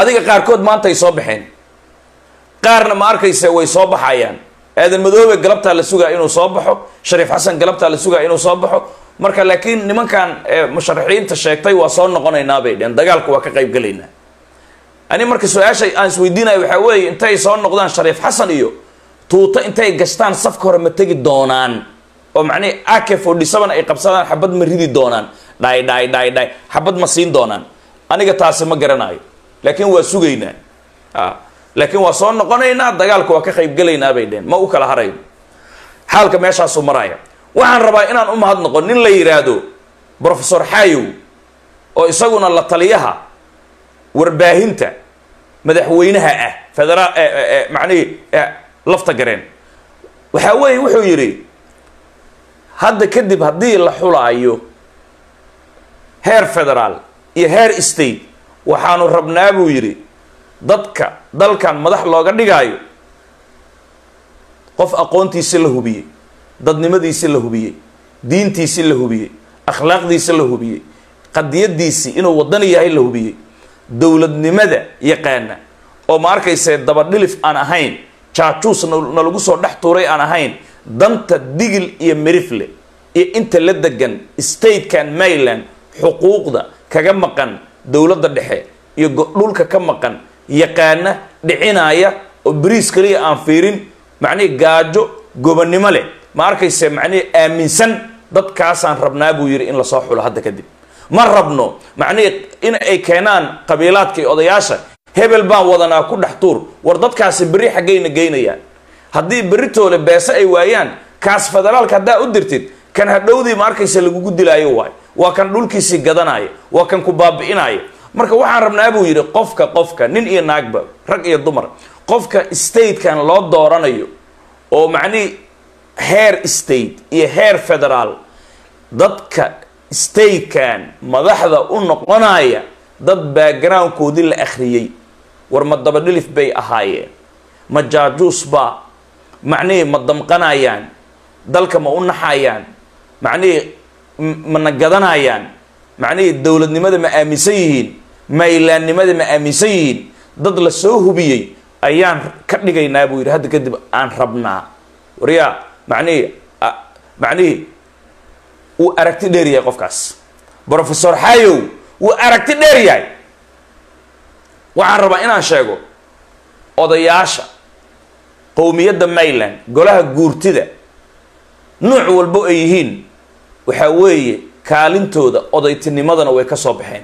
adiga qaarkood maanta ay soo baxeen qaarna ma arkaysa way soo baxayaan aadan madoobe galabtaa la sugaa inuu soo baxo shariif xasan galabtaa la sugaa inuu soo baxo marka laakiin nimankan musharaxiinta sheegtay waa soo noqonaynaa bay dheen dagaalka waa ka qayb gelaynaa ani marka su-aasha aan isweydiinaya waxaa weeye intay soo noqdaan shariif xasan iyo tuuto intay gashtaan safka hore ma tegi doonaan oo macnihi ak forty seven ay qabsadaan xabad ma ridi doonaan dhaay dhaay dhaay dhaay xabad ma siin doonaan aniga taasi ma garanayo laakiin waa sugaynaa laakiin waa soo noqonaynaa dagaalka waa ka qaybgelaynaa bay dheen ma u kala harayno xaalka meeshaasuu maraya waxaan rabaa inaan u mahad noqon nin la yidhaahdo professor xayow oo isaguna la taliyaha warbaahinta madaxweynaha ah federaal macnihii lafta gareen waxaa weeye wuxuu yidhi hadda kadib haddii la xulaayo heer federaal iyo heer state waxaanu rabnaa buu yidhi dadka dalkan madax looga dhigaayo qof aqoontiisi la hubiyey dadnimadiisi la hubiyey diintiisi la hubiyey akhlaaqdiisi la hubiyey qadiyadiisii inuu wadani yahay la hubiyey dowladnimada yaqaana oo ma arkayse dabadhilif aan ahayn jaajuus na lagu soo dhex tuuray aan ahayn danta digil iyo merifle iyo inta la degan statekan maryland xuquuqda kaga maqan dowladda dhexe iyo dhulka ka maqan yaqaana dhicinaya oo bariis kaliya aan fiirin macnihii gaajo gobonnimo leh ma arkayse macnihii aaminsan dadkaasaan rabnaa buu yidhi in lasoo xulo hadda kadib ma rabno macnihii in ay keenaan qabiilaadka iyo odayaasha hebel baan wadanaa ku dhex tuur war dadkaasi berri xaggayna geynayaan haddii beritoole beese ay waayaan kaas federaalka haddaa u dirtid kan hadhowdii ma arkaysa lagugu dilaayo waay waa kan dhulkiisii gadanaya waa kan ku baabi'inaya marka waxaan rabnaa buu yidhi qofka qofka nin iyo naagba rag iyo dumar qofka statekan loo dooranayo oo macnihii heer state iyo heer federaal dadka statekan madaxda u noqonaya dad backgroundkoodii la akhriyey war ma dabadhilif bay ahaayeen ma jaajuus baa macnihii ma damqanayaan dalka ma u naxayaan macnihii mana gadanayaan macnihii dowladnimada ma aaminsan yihiin maylaannimada ma aaminsan yihiin dad la soo hubiyey ayaan ka dhigaynaa buu yidhi hadda kadib aan rabnaa waryaa macnihii macnihii wuu aragti dheer yahay qofkaas professor xayow wuu aragti dheer yahay waxaan rabaa inaan sheego odayaasha qowmiyadda mayland golaha guurtida nuuc walbo ay yihiin waxaa weeye kaalintooda odaytinimadana way ka soo baxeen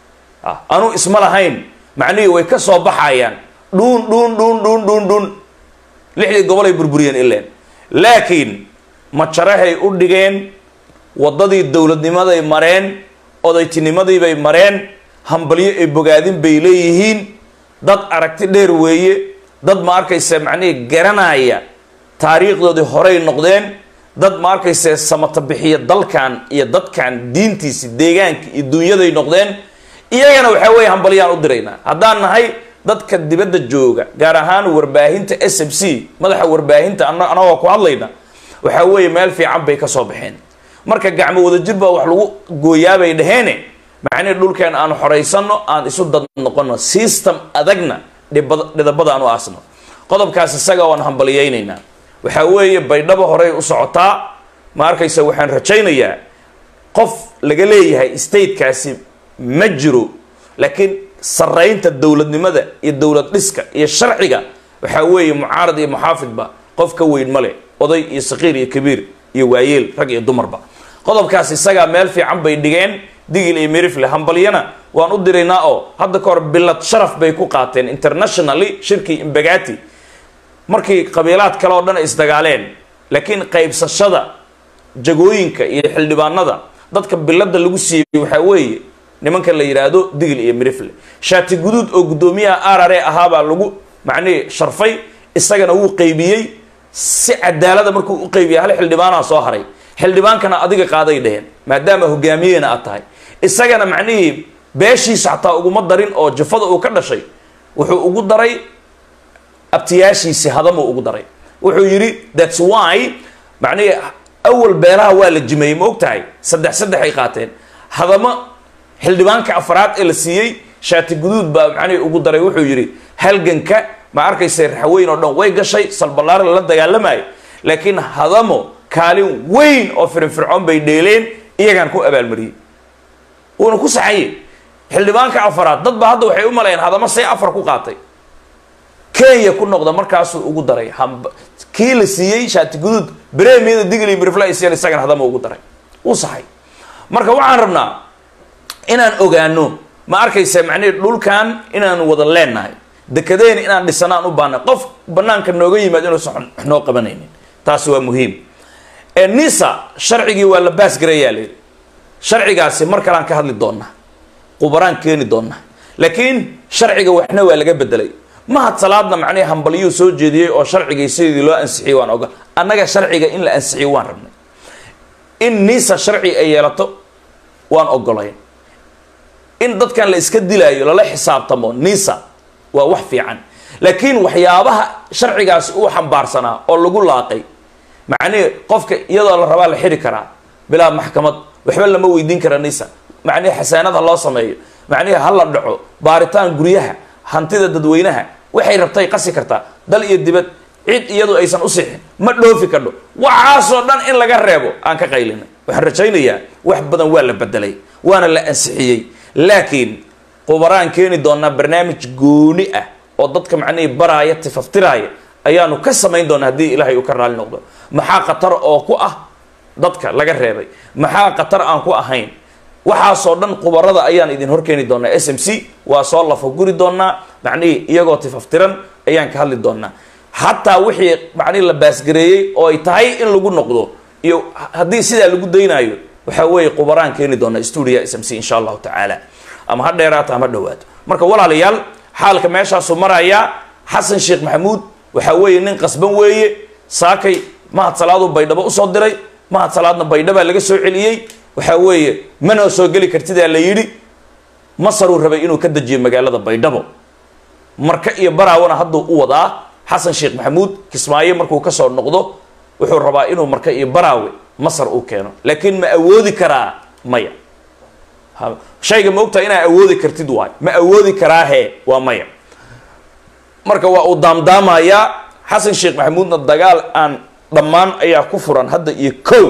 anuu isma lahayn macnihii way ka soo baxayaan dhuun dhuun dhuun dhuun dhuun dhuun lixdii gobolay burburiyeen ileen laakiin majarahay u dhigeen waddadii dowladnimaday mareen odaytinimadiibay mareen hambalyo ay bogaadin bay leeyihiin dad aragti dheer weeye dad ma arkayse macnihii garanaya taariikhdoodii horey noqdeen dad ma arkayse samata bixiya dalkan iyo dadkan diintiisi deegaanka iyo dunyaday noqdeen iyagana waxaa weeye hambalyaan u diraynaa haddaan nahay dadka dibadda jooga gaar ahaan warbaahinta s m c madaxa warbaahinta anagoo ku hadlayna waxaa weeye meel fiican bay ka soo baxeen marka gacmo wadajir baa wax lagu gooyaabay dhaheene macnihi dhulkeen aan xoraysano aan isu dad noqono system adagna dhidabada aan u aasno qodobkaas isaga waan hambaliyaynaynaa waxaa weeye baydhabo horey u socotaa ma arkaysa waxaan rajaynayaa qof laga leeyahay statekaasi ma jiro laakiin saraynta dowladnimada iyo dowlad dhiska iyo sharciga waxaa weeye mucaarad iyo muxaafidba qof ka weyn male oday iyo saqiir iyo kabiir iyo waayeel rag iyo dumarba qodobkaas isagaa meel fiican bay dhigeen digil iyo mirifle hambalyana waan u diraynaa oo hadda ka hor bilad sharaf bay ku qaateen internationally shirkii imbagati markii qabiilaad kale oo dhan ay isdagaaleen laakiin qaybsashada jagooyinka iyo xildhibaanada dadka bilada lagu siiyey waxaa weeye nimanka la yidhaahdo digil iyo mirifle shaati guduud oo guddoomiyaha arare ahaabaa lagu macnihii sharfay isagana wuu qaybiyey si cadaalada markuu u qaybiyay hal xildhibaanaa soo haray xildhibaankana adiga qaaday dheheen maadaama hogaamiyena aad tahay isagana macnihii beeshiisa xataa uguma darin oo jafada uu ka dhashay wuxuu ugu daray abtiyaashiisi hadamuu ugu daray wuxuu yidhi thats why macnihii awal beelaha waa la jimeeyey ma og tahay saddex saddex ay qaateen hadamo xildhibaanka afraad ee la siiyey shaati guduud baa macnihii ugu daray wuxuu yidhi halganka ma arkaysa raxweyn oo dhan way gashay salballaar lala dagaalamayo laakiin hadamo kaalin weyn oo firinfircoon bay dheeleen iyagaan ku abaalmariyey wuuna ku saxanye xildhibaanka afaraad dad ba hadda waxay u malayeen hadamo say afar ku qaatay kenya ku noqda markaasuu ugu daray kii la siiyey shaati guduud bremiyada digli briflasian isagana hadama ugu daray uu saxay marka waxaan rabnaa inaan ogaano ma arkaysa macnihi dhulkan inaan wada leenahay dekadeen inaan dhisanaan u baanay qof banaanka nooga yimaad inuusan wax noo qabanaynin taasi waa muhiim nisa sharcigii waa la baasgarayaa layidhi sharcigaasi mar kalean ka hadli doonaa qubaraan keeni doonaa laakiin sharciga waxna waa laga bedelay mahad salaadna macnihi hambalyuu soo jeediyey oo sharcigii sidii loo ansixiyey waan oga annaga sharciga in la ansixiyo waan rabnay in nisa sharci ay yeelato waan ogolayn in dadkan la iska dilaayo lala xisaabtamo nisa waa wax fiican laakiin waxyaabaha sharcigaasi uu xambaarsanaa oo lagu laaqay macnihi qofka iyadoo la rabaa la xiri karaa bilaa maxkamad waxba lama weydiin kara nisa macnihi xasaanada loo sameeyo macnihi ha la dhaco baaritaan guryaha hantida dadweynaha waxay rabtay qasi kartaa dal iyo dibad cid iyadu aysan u sixin ma dhoofi kadho waxaasoo dhan in laga reebo aan ka qaylinay waxaan rajaynayaa wax badan waa la bedelay waana la ansixiyey laakiin qubaraan keeni doonaa barnaamij gooni ah oo dadka macnihii baraaya tifaftiraaya ayaanu ka samayn doonaa haddii ilaahay uu ka raali noqdo maxaa khatar oo ku ah dadka laga reebay maxaa khatar aan ku ahayn waxaasoo dhan qubarada ayaan idin horkeeni doonaa s m c waa soo lafo guri doonaa macnihii iyagoo tifaftiran ayaan ka hadli doonaa hataa wixii macnihi la baasgareeyey oo ay tahay in lagu noqdo iyo haddii sidaa lagu daynaayo waxaa weeye qubaraan keeni doonaa stuudia s m c insha allahu tacaala ama ha dheeraato ama dhowaato marka walaalayaal xaalka meeshaasu marayaa xasan sheekh maxamuud waxaa weeye nin qasban weeye saakay mahad salaadu baydhabo usoo diray mahad salaadna baydhabaa laga soo celiyey waxaa weeye manoo soo geli kartidaa la yidhi masaruu rabay inuu ka dejiyo magaalada baydhabo marka iyo baraawana hadduu u wadaa xasan sheekh maxamuud kismaayo markuu kasoo noqdo wuxuu rabaa inuu marka iyo baraawe masar uu keeno laakiin ma awoodi karaa maya shayga ma ogtahay inaa awoodi kartid waay ma awoodi karaahe waa maya marka waa uu daamdaamayaa xasan sheekh maxamuudna dagaal aan dhammaan ayaa ku furan hadda iyo kow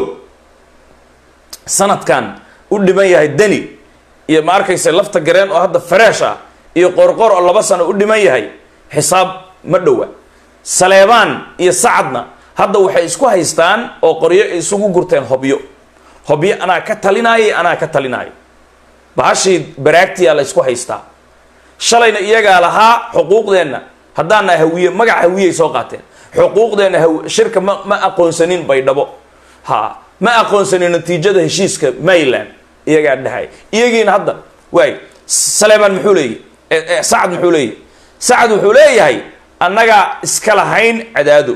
sanadkan u dhiman yahay deni iyo ma arkaysa lafta gareen oo hadda fareesh ah iyo qorqor oo laba sano u dhiman yahay xisaab ma dhowa saleebaan iyo sacadna hadda waxay isku haystaan oo qoryo isugu gurteen hobyo hobyo anaa ka talinaayo anaa ka talinaayo bahashii baraagtiyaa la ysku haystaa shalayna iyagaa lahaa xuquuqdeenna haddaana hawiye magac hawiyey soo qaateen xuquuqdeenna shirka ma ma aqoonsanin baydhabo ha ma aqoonsanin natiijada heshiiska mayland iyagaa dhahay iyagiina hadda waay saleebaan muxuu leeyahy sacad muxuu leeyahy sacad wuxuu leeyahay annagaa iska lahayn cadaado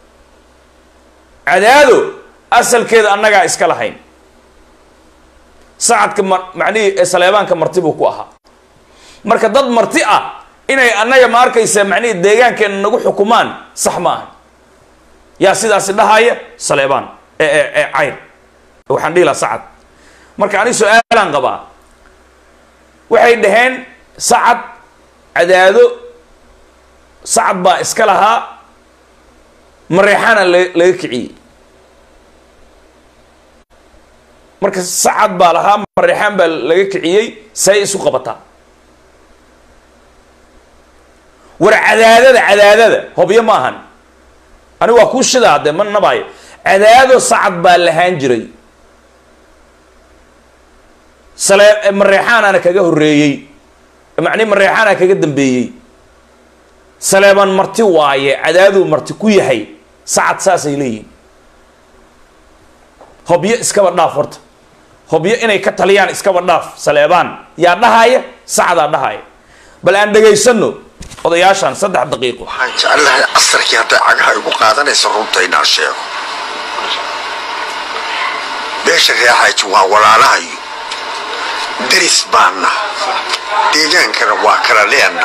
cadaado asalkeeda annagaa iska lahayn sacadka ma macnihii saleebaanka marti buu ku ahaa marka dad marti ah inay annaga ma arkaysa macnihii deegaankeena nagu xukumaan sax ma aha yaa sidaasi dhahaya saleebaan ee cayr waxaan dhihi laha sacad marka ani su-aalaan qabaa waxay dhaheen sacad cadaado sacad baa iska lahaa mareexaana la laga kiciyey marka sacad baa lahaa mareexaan baa laga kiciyey say isu qabataa war cadaadada cadaadada hobyo ma ahan ani waa kuu shidaa dee ma nabaayo cadaado sacad baa lahaan jiray sale mareexaanaana kaga horreeyey macni mareexaana kaga dambeeyey saleeban marti waaye cadaaduu marti ku yahay sacad saasay leeyihin hobyo iskaba dhaaf horta hobyo inay ka taliyaan iskaba dhaaf saleebaan yaa dhahaya sacdaa dhahaya bal aan dhegaysano odayaashan saddex daqiiqo waxaan jeclahay casarkii hadday cagaha igu qaadanaysa runta inaan sheego beesha reexayti waa walaalahayo deris baanna deegaankana waa kala leenna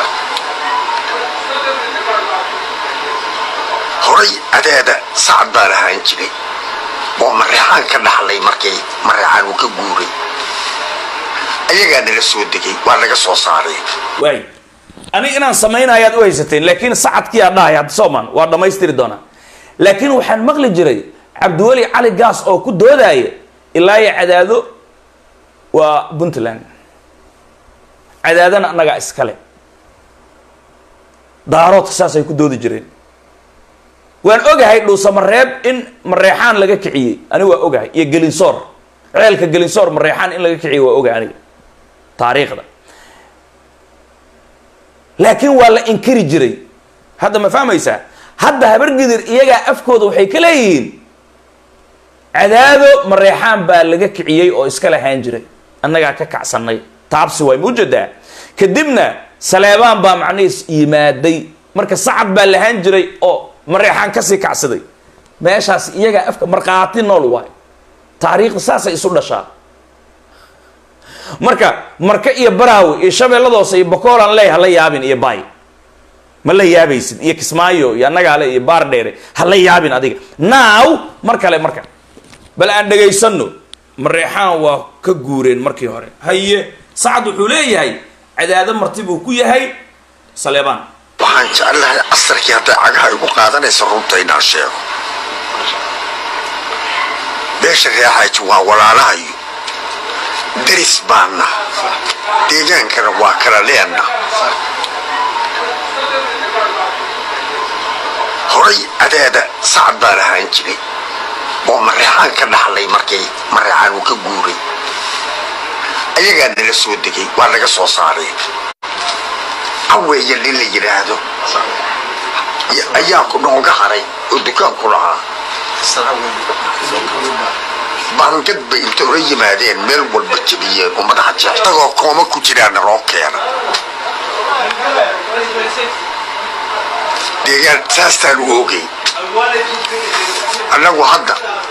horay adeeda sacad baa lahaan jiray oo mareexaan ka dhaxlay markay mareexaan uu ka guuray ayagaa nala soo degay waa naga soo saaray waay aniga inaan samaynayaad u haysateen laakiin sacadkii aa dhahay hadda soomaan waa dhammaystiri doonaa laakiin waxaan maqli jiray cabdiweli cali gaas oo ku doodaya ilaa iyo cadaado waa puntland cadaadana annagaa iskale daaroodka saasay ku doodi jireen waan ogahay dhuusamareeb in mareexaan laga kiciyey aniga waa ogahay iyo gelinsoor ceelka gelinsoor mareexaan in laga kiciyey waa ogahay aniga taariikhda laakiin waa la inkiri jiray hadda ma fahmaysaa hadda habargidir iyagaa afkooda waxay ka leeyihiin cadaado mareexaan baa laga kiciyey oo iska lahaan jiray annagaa ka kacsanay taabsi waay ma ujeedaa kadibna saleebaan baa macnihiis yimaaday marka sacad baa lahaan jiray oo mareexaan kasii kacsaday meeshaas iyagaa afka markhaati nool waay taariikhda saasay isu dhashaa marka marka iyo baraawi iyo shabeelladoose iyo bokoolan ley hala yaabin iyo bay ma la yaabaysid iyo kismaayo iyo annagaale iyo baar dheere ha la yaabin adiga now mar kale marka bal aan dhegaysano mareexaan waa ka guureen markii hore haye sacad wuxuu leeyahay cadaado marti buu ku yahay saleebaan waxaan jeclahay casarkii hadday cagaha igu qaadanaysa runta inaan sheego beesha reexaaji waa walaalahayo deris baana deegaankana waa kala leenna horay cadaada sacad baan ahaan jiray oo mareexaan ka dhaxlay markay mareexaan uu ka guuray ayagaa nala soo degay waa naga soo saaray haweeye nin la yidhaahdo ayaa ku nooga haray oo dukaanku lahaa baangad bay inta ula yimaadeen meel walba jebiyeen oo madaxa jeex tagoo kooma ku jiraana loo keena deegaan saastaan u ogay annagu hadda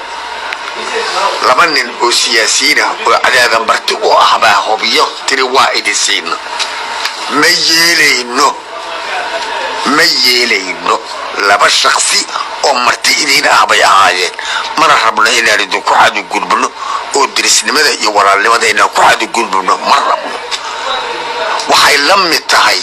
laba nin oo siyaasiyiin ah oo cadaadan barti u ah baa hobiyo tiri waa idin siina ma yeelayno ma yeelayno laba shaksi oo marti idiin ah bay ahaayeen mana rabno inaan idinku xadugudbno oo dirisnimada iyo walaalnimada inaan ku xadugudbno ma rabno waxay la mid tahay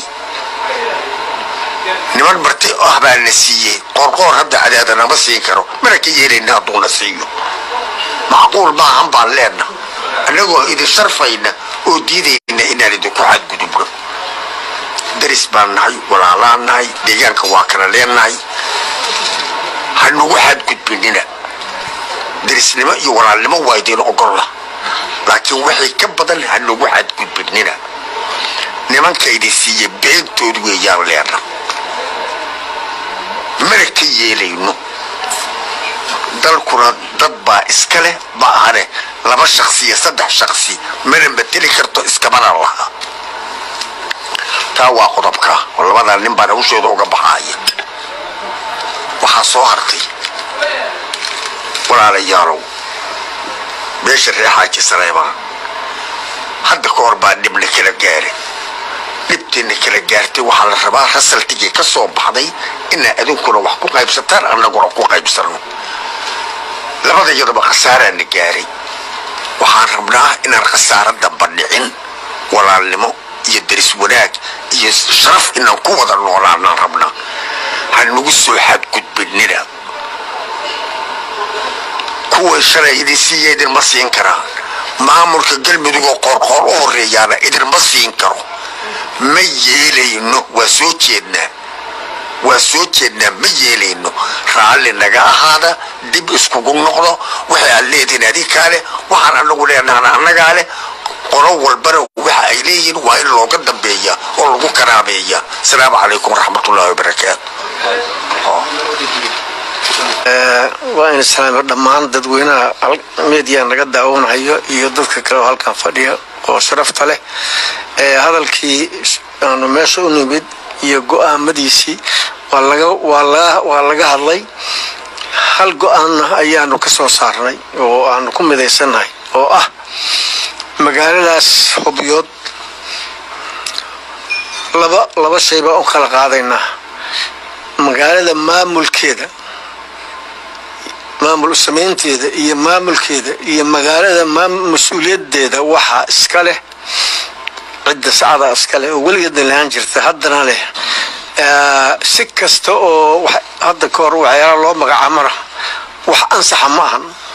niman marti ah baa na siiyey qoorqoor hadda cadaada nama siin karo mana ka yeelayna hadduuna siiyo macquul maahan baan leenna annagoo idin sharfayna oo diidayna inaan idinku xadgudubno daris baan nahay walaalaan nahay deegaanka waa kala leennahay ha nagu xadgudbinina darisnimo iyo walaalnimo waa idin ogolla laakiin waxay ka badan ha nagu xadgudbinina nimankaydi siiye beentood weeyaan leenna mana ka yeelayno dalkuna dad baa iska leh ma ahane laba shaksi iyo saddex shaksi mana mateli karto iskamana laha taa waa qodobka oo labadaa nin baan hawshooda uga baxaaya waxaa soo hartay walaalayaalow meesha reexaaji sareebaan hadda ka hor baa dhibna kala gaara dhibtiina kala gaartay waxaa la rabaa rasaltigii ka soo baxday inaa adinkuna wax ku qaybsataan annaguna ku qaybsanno labadayadaba khasaaraana gaaray waxaan rabnaa inaan khasaaro damba dhicin walaalnimo iyo daris wanaag iyo sharaf inaan ku wada noolaanaan rabnaa ha nagu soo xadgudbinina kuway shalay idin siiya idinma siin karaan maamulka galmudugoo qoorqoor u horeeyaana idinma siin karo ma yeelayno waa soo jeednaa waa soo jeednaa ma yeelayno raalli naga ahaada dib iskugu noqdo waxay aad leedihin adinkaa leh waxaan anagu leenahana annagaa leh qolo walbana waxa ay leeyihiin waa in looga dambeeya oo lagu karaameeya asalaamu calaykum waraxmatullahi wabarakaatu waa in islaama dhammaan dadweynaha media naga daawanayo iyo dadka kale oo halkan fadhiya oo sharafta leh hadalkii aanu meesha u nimid iyo go-aamadiisii waa laga hadlay hal go-aanna ayaanu ka soo saarnay oo aanu ku midaysannahay oo ah magaaladaas hubyood laba laba shay baan u kala qaadaynaa magaalada maamulkeeda maamul samaynteeda iyo maamulkeeda iyo magaalada mas-uuliyadeeda waxaa iska leh cidda sacada askale oo weligeedna lahaan jirta haddana leh si kasta oo hadda ka hor waxyaala loo magacaamana wax ansaxa ma ahan